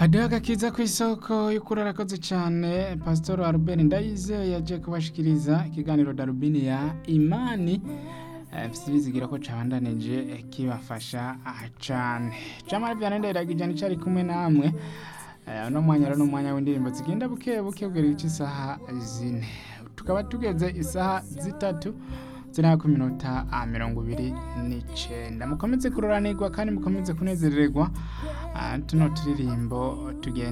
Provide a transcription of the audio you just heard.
hadiho agakiza ku isoko y'ukuri arakoze cyane pasitoro arubeni ndayizeye yaje kubashikiriza ikiganiro darubini ya imani mfite ibizigira ko cabandanije kibafasha cane jamari vyane ndayiragije nicari kumwe namwe Eh, uno mwanya rero n'umwanya w'indirimbo zigenda buke buke kugera igice isaha zine tukaba tugeze isaha zitatu ziriya ku minota ah, mirongo ibiri n'icenda mukomeze kuroranirwa kandi mukomeze kunezerererwa ah, tuno turirimbo tugenda